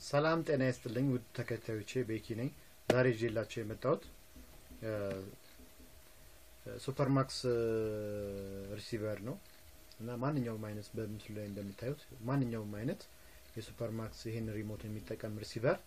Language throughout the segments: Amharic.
ሰላም ጤና ይስጥልኝ ውድ ተከታዮቼ ቤኪ ነኝ። ዛሬ ይዤላቸው የመጣሁት ሱፐርማክስ ሪሲቨር ነው እና ማንኛውም አይነት በምስሉ ላይ እንደምታዩት ማንኛውም አይነት የሱፐርማክስ ይህን ሪሞት የሚጠቀም ሪሲቨር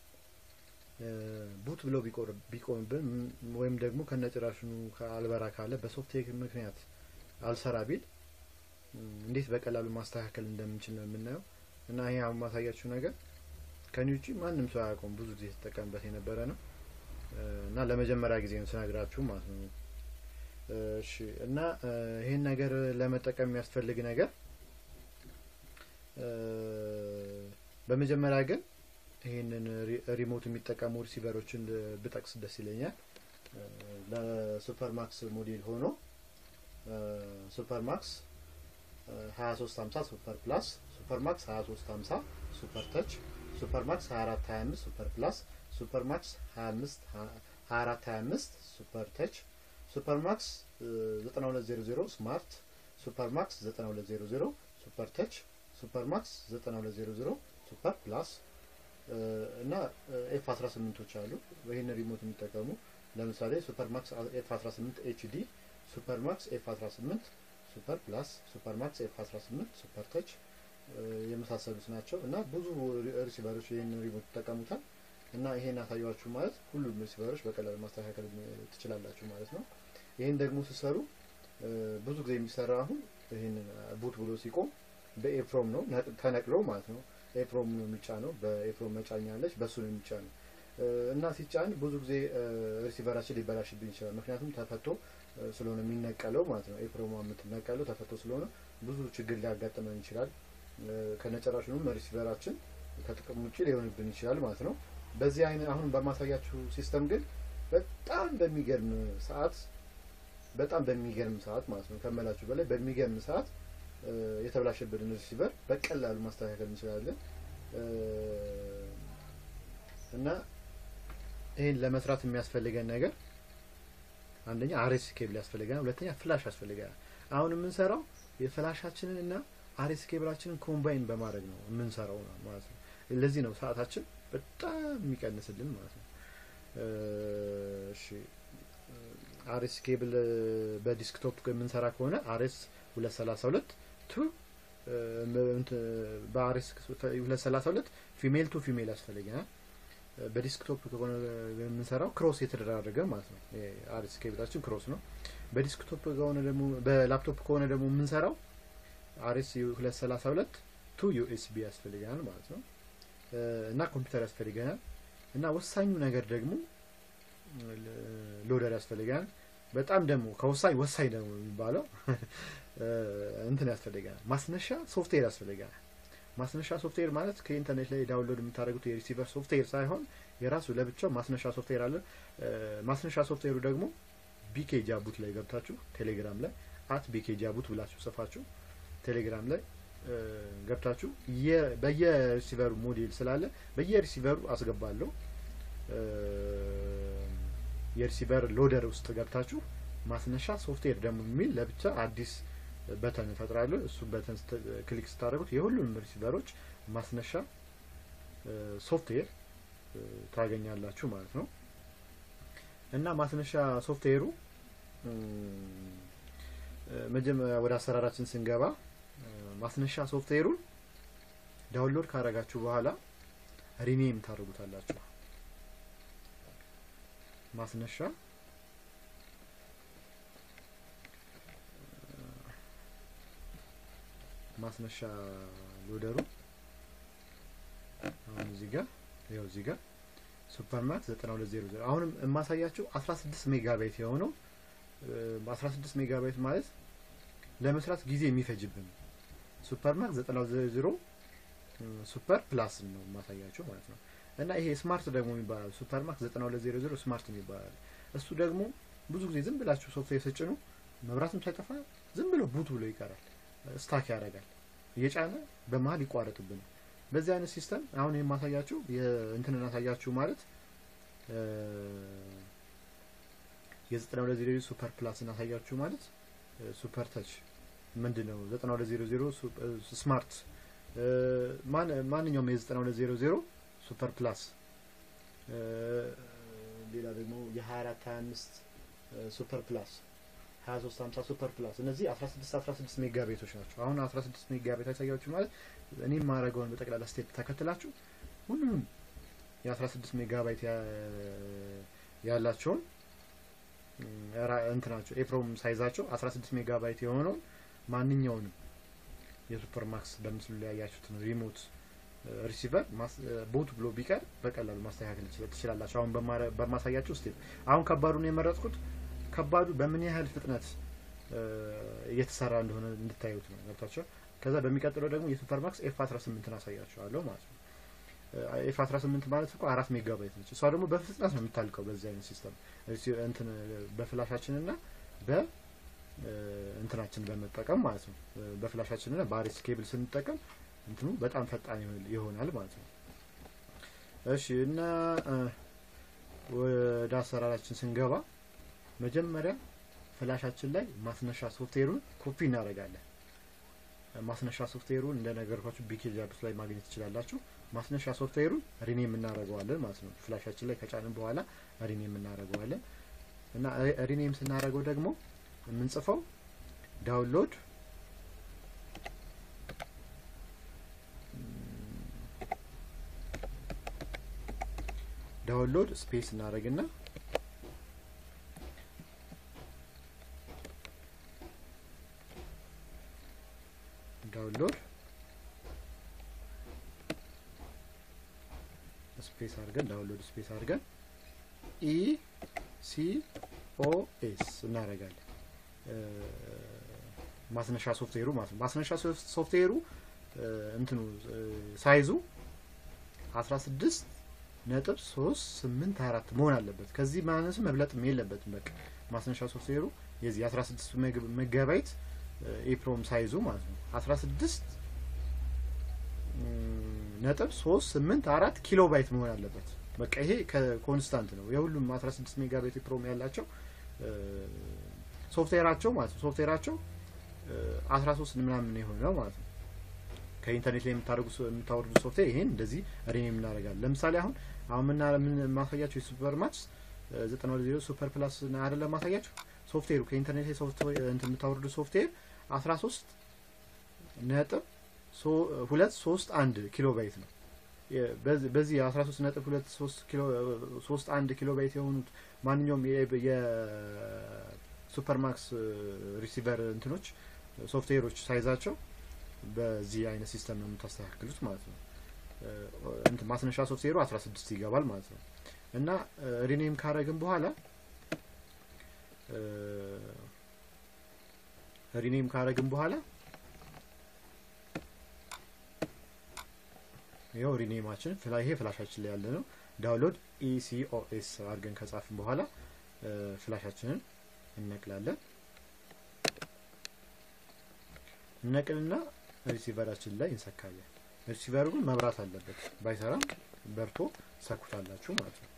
ቡት ብሎ ቢቆምብን ወይም ደግሞ ከነጭራሽኑ አልበራ ካለ በሶፍትዌር ምክንያት አልሰራ ቢል እንዴት በቀላሉ ማስተካከል እንደምንችል ነው የምናየው እና ይሄ አሁን ማሳያችሁ ነገር ከኔ ውጪ ማንም ሰው አያውቀውም። ብዙ ጊዜ የተጠቀምበት የነበረ ነው እና ለመጀመሪያ ጊዜ ነው ስነግራችሁ ማለት ነው። እሺ እና ይሄን ነገር ለመጠቀም የሚያስፈልግ ነገር በመጀመሪያ ግን ይህንን ሪሞት የሚጠቀሙ ሪሲቨሮችን ብጠቅስ ደስ ይለኛል። ለሱፐርማክስ ሞዴል ሆኖ ሱፐርማክስ 2350 ሱፐር ፕላስ፣ ሱፐርማክስ 2350 ሱፐር ተች፣ ሱፐርማክስ 2425 ሱፐር ፕላስ፣ ሱፐርማክስ 25 2425 ሱፐር ተች፣ ሱፐርማክስ 9200 ስማርት፣ ሱፐርማክስ 9200 ሱፐር ተች፣ ሱፐርማክስ 9200 ሱፐር ፕላስ እና ኤፍ 18ቶች አሉ። ይህን ሪሞት የሚጠቀሙ ለምሳሌ ሱፐርማክስ ኤፍ 18 ኤችዲ፣ ሱፐርማክስ ኤፍ 18 ሱፐር ፕላስ፣ ሱፐርማክስ ኤፍ 18 ሱፐር ተች የመሳሰሉት ናቸው እና ብዙ ሪሲቨሮች ይህን ሪሞት ይጠቀሙታል እና ይሄን አሳያችሁ ማለት ሁሉም ሪሲቨሮች በቀላሉ ማስተካከል ትችላላችሁ ማለት ነው። ይህን ደግሞ ሲሰሩ ብዙ ጊዜ የሚሰራ አሁን ይህን ቡት ብሎ ሲቆም በኤፕሮም ነው ተነቅሎ ማለት ነው። ኤፕሮም ነው የሚጫነው። በኤፕሮም መጫኛ አለች፣ በሱ ነው የሚጫነው እና ሲጫን ብዙ ጊዜ ሪሲቨራችን ሊበላሽብን ይችላል። ምክንያቱም ተፈቶ ስለሆነ የሚነቀለው ማለት ነው። ኤፕሮማ የምትነቀለው ተፈቶ ስለሆነ ብዙ ችግር ሊያጋጥመን ይችላል። ከነጨራሹንም ሪሲቨራችን ከጥቅም ውጭ ሊሆንብን ይችላል ማለት ነው። በዚህ አይነት አሁን በማሳያችሁ ሲስተም ግን በጣም በሚገርም ሰዓት በጣም በሚገርም ሰዓት ማለት ነው ከመላችሁ በላይ በሚገርም ሰዓት የተበላሸብንን ሪሲቨር በቀላሉ ማስተካከል እንችላለን እና ይህን ለመስራት የሚያስፈልገን ነገር አንደኛ አሬስ ኬብል ያስፈልገናል። ሁለተኛ ፍላሽ ያስፈልገናል። አሁን የምንሰራው የፍላሻችንን እና አሬስ ኬብላችንን ኮምባይን በማድረግ ነው የምንሰራው ማለት ነው። ለዚህ ነው ሰዓታችን በጣም የሚቀንስልን ማለት ነው። እሺ አሬስ ኬብል በዲስክቶፕ የምንሰራ ከሆነ አሬስ ሁለት ሰላሳ ሁለት ቱ በአሬስ ሁለት ሰላሳ ሁለት ፊሜል ቱ ፊሜል ያስፈልገናል። በዲስክቶፕ ከሆነ የምንሰራው ክሮስ የተደራረገ ማለት ነው። አሬስ ኬብላችን ክሮስ ነው። በዲስክቶፕ ከሆነ ደግሞ በላፕቶፕ ከሆነ ደግሞ የምንሰራው አሬስ ሁለት ሰላሳ ሁለት ቱ ዩኤስቢ ያስፈልገናል ማለት ነው እና ኮምፒውተር ያስፈልገናል እና ወሳኙ ነገር ደግሞ ሎደር ያስፈልገናል። በጣም ደግሞ ከወሳኝ ወሳኝ ደግሞ የሚባለው እንትን ያስፈልገናል፣ ማስነሻ ሶፍትዌር ያስፈልገናል። ማስነሻ ሶፍትዌር ማለት ከኢንተርኔት ላይ ዳውንሎድ የምታደርጉት የሪሲቨር ሶፍትዌር ሳይሆን የራሱ ለብቻው ማስነሻ ሶፍትዌር አለ። ማስነሻ ሶፍትዌሩ ደግሞ ቢኬ ጃቡት ላይ ገብታችሁ ቴሌግራም ላይ አት ቢኬ ጃቡት ብላችሁ ጽፋችሁ ቴሌግራም ላይ ገብታችሁ በየሪሲቨሩ ሞዴል ስላለ በየሪሲቨሩ አስገባለሁ። የሪሲቨር ሎደር ውስጥ ገብታችሁ ማስነሻ ሶፍትዌር ደግሞ የሚል ለብቻ አዲስ በተን እፈጥራለሁ። እሱ በተን ክሊክ ስታደርጉት የሁሉንም ሪሲቨሮች ማስነሻ ሶፍትዌር ታገኛላችሁ ማለት ነው እና ማስነሻ ሶፍትዌሩ መጀመሪያ ወደ አሰራራችን ስንገባ ማስነሻ ሶፍትዌሩን ዳውንሎድ ካረጋችሁ በኋላ ሪኔም ታደርጉታላችሁ። ማስነሻ ማስነሻ ሎደሩ አሁን እዚህ ጋር ይኸው እዚህ ጋር ሱፐርማክስ 9200 አሁንም የማሳያችሁ 16 ሜጋባይት የሆነው 16 ሜጋባይት ማለት ለመስራት ጊዜ የሚፈጅብን ሱፐርማክስ 900 ሱፐር ፕላስ ነው የማሳያችሁ ማለት ነው። እና ይሄ ስማርት ደግሞ የሚባላል ሱፐርማክስ 9200 ስማርት የሚባላል እሱ ደግሞ ብዙ ጊዜ ዝም ብላችሁ ሶፍትዌር ስጭኑ መብራትም ሳይጠፋ ዝም ብሎ ቡት ብሎ ይቀራል፣ ስታክ ያደርጋል፣ እየጫነ በመሀል ይቋረጥብናል። በዚህ አይነት ሲስተም አሁን የማሳያችሁ እንትን እናሳያችሁ ማለት የ9200 ሱፐር ፕላስ እናሳያችሁ ማለት ሱፐር ተች ምንድን ነው 9200 ስማርት ማንኛውም የ9200 ሱፐር ፕላስ ሌላ ደግሞ የ24 25 ሱፐር ፕላስ 23 50 ሱፐር ፕላስ እነዚህ 16 16 ሜጋ ቤቶች ናቸው። አሁን 16 ሜጋ ቤት ያሳያችሁ ማለት እኔ የማደርገውን በጠቅላላ ስቴፕ ተከትላችሁ ሁሉንም የ16 ሜጋ ባይት ያላቸውን እንትናቸው ኤፕሮም ሳይዛቸው 16 ሜጋ ባይት የሆነውን ማንኛውንም የሱፐር ማክስ በምስሉ ላይ ያያችሁትን ሪሞት ሪሲቨር ቦት ብሎ ቢቀር በቀላሉ ማስተካከል ትችላላችሁ። አሁን በማሳያችሁ ስቴፕ አሁን ከባዱን የመረጥኩት ከባዱ በምን ያህል ፍጥነት እየተሰራ እንደሆነ እንድታዩት ነው። ገብታችኋል? ከዛ በሚቀጥለው ደግሞ የሱፐር ማክስ ኤፍ 18ን አሳያችኋለሁ ማለት ነው። ኤፍ 18 ማለት እኮ አራት ሜጋባይት ነች። እሷ ደግሞ በፍጥነት ነው የምታልቀው በዚህ አይነት ሲስተም እንትን በፍላሻችን እና በ እንትናችን በመጠቀም ማለት ነው። በፍላሻችን እና በአሬስ ኬብል ስንጠቀም እንትኑ በጣም ፈጣን ይሆናል ማለት ነው። እሺ እና ወደ አሰራራችን ስንገባ መጀመሪያ ፍላሻችን ላይ ማስነሻ ሶፍትዌሩን ኮፒ እናደርጋለን። ማስነሻ ሶፍትዌሩን እንደነገርኳችሁ ቢኬጅ አፕስ ላይ ማግኘት ትችላላችሁ። ማስነሻ ሶፍትዌሩን ሪኔም እናደርገዋለን ማለት ነው። ፍላሻችን ላይ ከጫንን በኋላ ሪኔም እናደርገዋለን እና ሪኔም ስናደርገው ደግሞ የምንጽፈው ዳውንሎድ ዳውንሎድ ስፔስ እናደርግና ዳውንሎድ ስፔስ አድርገን ዳውንሎድ ስፔስ አድርገን ኢ ሲ ኦ ኤስ እናደርጋለን። ማስነሻ ሶፍትዌሩ ማለት ነው። ማስነሻ ሶፍትዌሩ እንትኑ ሳይዙ 16 ነጥብ 3 8 4 መሆን አለበት። ከዚህ ማነስ መብለጥም የለበትም። በቃ ማስነሻ ሶፍትዌሩ የዚህ 16 ሜጋባይት ኤፕሮም ሳይዙ ማለት ነው 16 ነጥብ 3 8 4 ኪሎ ባይት መሆን አለበት። በቃ ይሄ ኮንስታንት ነው። የሁሉም 16 ሜጋባይት ኤፕሮም ያላቸው ሶፍትዌራቸው ማለት ነው ሶፍትዌራቸው 13 ምናምን የሆነው ማለት ነው። ከኢንተርኔት ላይ የምታደርጉ የምታወርዱ ሶፍትዌር ይሄን እንደዚህ ሪኔም እናደርጋለን። ለምሳሌ አሁን አሁን ምና ምን ማሳያችሁ የሱፐር ማክስ 92 ሱፐር ፕላስ አይደለም ማሳያችሁ ሶፍትዌሩ ከኢንተርኔት ላይ ሶፍትዌር እንትን የምታወርዱ ሶፍትዌር 13 ነጥብ ሁለት ሶስት አንድ ኪሎ ባይት ነው። በዚህ 13 ነጥብ ሁለት ሶስት ኪሎ ሶስት አንድ ኪሎ ባይት የሆኑት ማንኛውም የሱፐር ማክስ ሪሲቨር እንትኖች ሶፍትዌሮች ሳይዛቸው በዚህ አይነት ሲስተም ነው የምታስተካክሉት ማለት ነው። እንትን ማስነሻ ሶፍትዌሩ 16 ይገባል ማለት ነው። እና ሪኔም ካረግን በኋላ ሪኔም ካረግን በኋላ ይኸው ሪኔማችን ይሄ ፍላሻችን ላይ ያለ ነው። ዳውንሎድ ኢሲኦኤስ አድርገን ከጻፍን በኋላ ፍላሻችንን እነቅላለን። እነቅልና ሪሲቨራችን ላይ እንሰካለን። ሪሲቨሩ ግን መብራት አለበት። ባይሰራም በርቶ ሰኩታላችሁ ማለት ነው።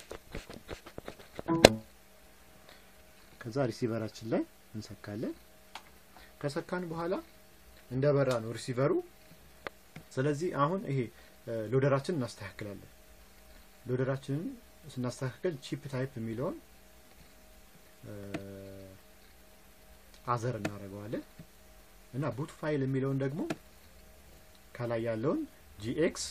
ከዛ ሪሲቨራችን ላይ እንሰካለን። ከሰካን በኋላ እንደበራ ነው ሪሲቨሩ። ስለዚህ አሁን ይሄ ሎደራችንን እናስተካክላለን። ሎደራችንን ስናስተካክል ቺፕ ታይፕ የሚለውን አዘር እናደርገዋለን እና ቡት ፋይል የሚለውን ደግሞ ከላይ ያለውን ጂኤክስ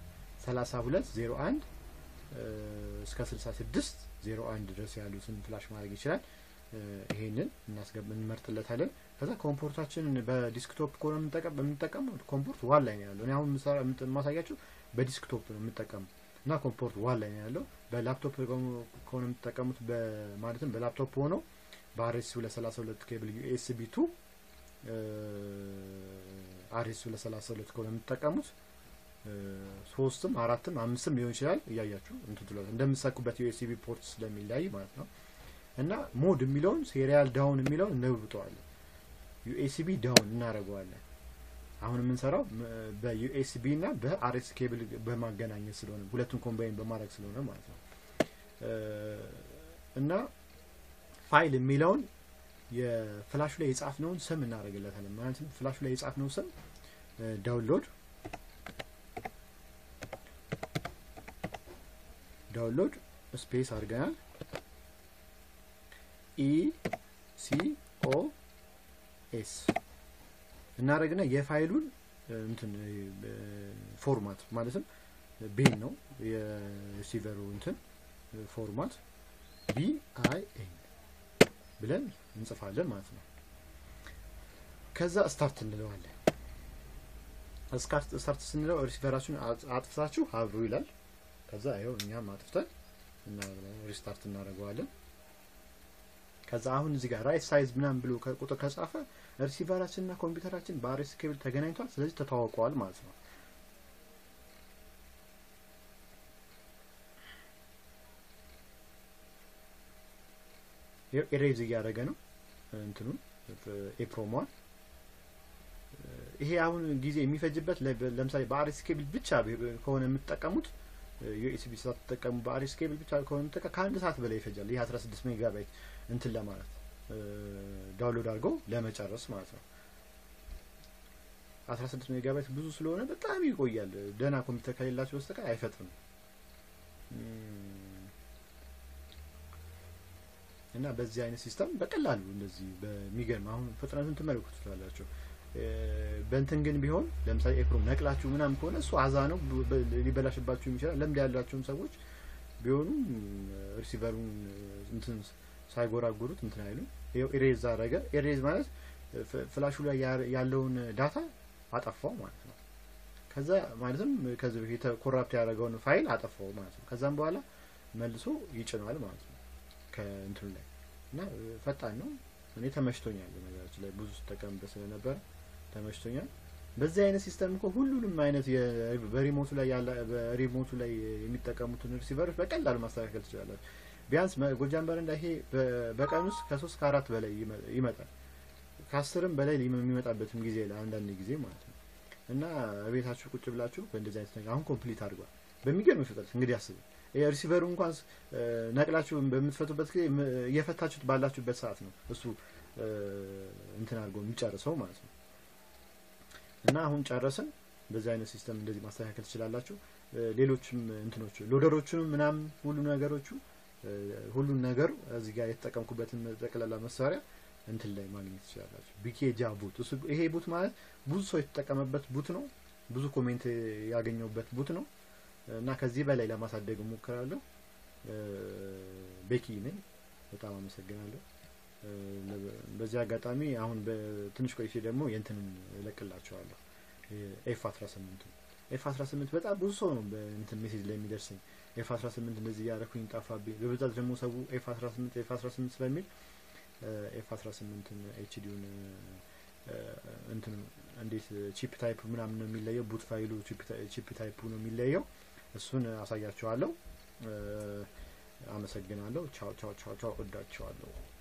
3201 እስከ 66 01 ድረስ ያሉትን ፍላሽ ማድረግ ይችላል። ይሄንን እናስገብ እንመርጥለታለን። ከዛ ኮምፖርታችንን በዲስክቶፕ ከሆነ የምንጠቀመው ኮምፖርት ዋን ላይ ነው ያለው። እኔ አሁን የማሳያችሁ በዲስክቶፕ ነው የምጠቀመው እና ኮምፖርት ዋን ላይ ነው ያለው። በላፕቶፕ ከሆነ የምትጠቀሙት ማለትም በላፕቶፕ ሆኖ በአርኤስ 232 ኬብል ዩኤስቢ ቱ አርኤስ 232 ከሆነ የምትጠቀሙት ሶስትም አራትም አምስትም ሊሆን ይችላል። እያያችሁ እንትን ትሏል እንደምትሰኩበት ዩኤስቢ ፖርት ስለሚለያይ ማለት ነው። እና ሞድ የሚለውን ሴሪያል ዳውን የሚለውን እንለውጠዋለን። ዩኤስቢ ዳውን እናደርገዋለን። አሁን የምንሰራው በዩኤስቢ እና በአርኤስ ኬብል በማገናኘት ስለሆነ ሁለቱን ኮምባይን በማድረግ ስለሆነ ማለት ነው። እና ፋይል የሚለውን የፍላሹ ላይ የጻፍነውን ስም እናደርግለታለን። ማለትም ፍላሹ ላይ የጻፍነው ስም ዳውንሎድ ዳውንሎድ ስፔስ አድርገናል ኢ ሲ ኦ ኤስ እናደረግና የፋይሉን እንትን ፎርማት ማለትም ቤን ነው የሪሲቨሩ እንትን ፎርማት ቢ አይ ኤን ብለን እንጽፋለን ማለት ነው። ከዛ ስታርት እንለዋለን። ስታርት ስንለው ሪሲቨራችሁን አጥፍታችሁ አብሩ ይላል። ከዛ ይኸው እኛም አጥፍተን ሪስታርት እናደርገዋለን። ከዛ አሁን እዚህ ጋር ራይት ሳይዝ ምናምን ብሎ ቁጥር ከጻፈ ሪሲቨራችን እና ኮምፒውተራችን በአርኤስ ኬብል ተገናኝቷል። ስለዚህ ተተዋውቀዋል ማለት ነው። ኤሬዝ እያደረገ ነው እንትኑን ኤፕሮሟን ይሄ አሁን ጊዜ የሚፈጅበት ለምሳሌ በአርኤስ ኬብል ብቻ ከሆነ የምትጠቀሙት ዩኤስቢ ሳትጠቀሙ በአርኤስ ኬብል ብቻ ከሆነ የምትጠቀ ከአንድ ሰዓት በላይ ይፈጃል። ይህ 16 ሜጋባይት እንትን ለማለት ዳውንሎድ አድርገው ለመጨረስ ማለት ነው። 16 ሜጋባይት ብዙ ስለሆነ በጣም ይቆያል። ደህና ኮምፒውተር ከሌላቸው በስተቀር አይፈጥንም። እና በዚህ አይነት ሲስተም በቀላሉ እንደዚህ በሚገርም አሁን ፍጥነቱን ትመለከቱ ትችላላችሁ። በእንትን ግን ቢሆን ለምሳሌ ኤፕሮም ነቅላችሁ ምናምን ከሆነ እሱ አዛ ነው፣ ሊበላሽባችሁ ይችላል። ልምድ ያላቸውም ሰዎች ቢሆኑ ሪሲቨሩን እንትን ሳይጎራጉሩት እንትን አይሉ። ይኸው ኢሬዝ አደረገ። ኢሬዝ ማለት ፍላሹ ላይ ያለውን ዳታ አጠፋው ማለት ነው። ከዛ ማለትም ከዚህ በፊት ኮራፕት ያደረገውን ፋይል አጠፋው ማለት ነው። ከዛም በኋላ መልሶ ይጭኗል ማለት ነው ከእንትኑ ላይ እና ፈጣን ነው። እኔ ተመችቶኛል። ነገራችን ላይ ብዙ ስጠቀምበት ስለነበረ ተመችቶኛል። በዚህ አይነት ሲስተም እኮ ሁሉንም አይነት በሪሞቱ ላይ ያለ በሪሞቱ ላይ የሚጠቀሙትን ሪሲቨሮች በቀላሉ ማስተካከል ትችላላችሁ። ቢያንስ ጎጃም በረንዳ ይሄ በቀን ውስጥ ከሶስት ከአራት በላይ ይመጣል። ከአስርም በላይ የሚመጣበትም ጊዜ አንዳንድ ጊዜ ማለት ነው እና ቤታችሁ ቁጭ ብላችሁ በእንደዚህ አይነት ነገር አሁን ኮምፕሊት አድርጓል በሚገርም ፍጥነት እንግዲህ አስቡ። ሪሲቨሩ እንኳን ነቅላችሁ በምትፈቱበት ጊዜ እየፈታችሁት ባላችሁበት ሰዓት ነው እሱ እንትን አድርጎ የሚጨርሰው ማለት ነው። እና አሁን ጨረስን። በዚህ አይነት ሲስተም እንደዚህ ማስተካከል ትችላላችሁ። ሌሎችም እንትኖች ሎደሮቹንም ምናምን ሁሉ ነገሮቹ ሁሉን ነገሩ እዚህ ጋር የተጠቀምኩበትን ጠቅላላ መሳሪያ እንትን ላይ ማግኘት ትችላላችሁ። ቢኬጃ ቡት ይሄ ቡት ማለት ብዙ ሰው የተጠቀመበት ቡት ነው። ብዙ ኮሜንት ያገኘውበት ቡት ነው። እና ከዚህ በላይ ለማሳደግ እሞክራለሁ። ቤኪ ነኝ። በጣም አመሰግናለሁ። በዚህ አጋጣሚ አሁን በትንሽ ቆይቼ ደግሞ የእንትንን እለቅላቸዋለሁ ኤፍ 18 ኤፍ 18 በጣም ብዙ ሰው ነው በእንትን ሜሴጅ ላይ የሚደርሰኝ ኤፍ 18 እንደዚህ እያደረኩኝ ጠፋብኝ። በብዛት ደግሞ ሰው ኤፍ 18 ኤፍ 18 ስለሚል ኤፍ 18ን ኤችዲውን እንትን እንዴት ቺፕ ታይፕ ምናምን ነው የሚለየው። ቡት ፋይሉ ቺፕ ታይፑ ነው የሚለየው። እሱን አሳያችኋለሁ። አመሰግናለሁ። ቻው ቻው ቻው ቻው። እወዳችኋለሁ።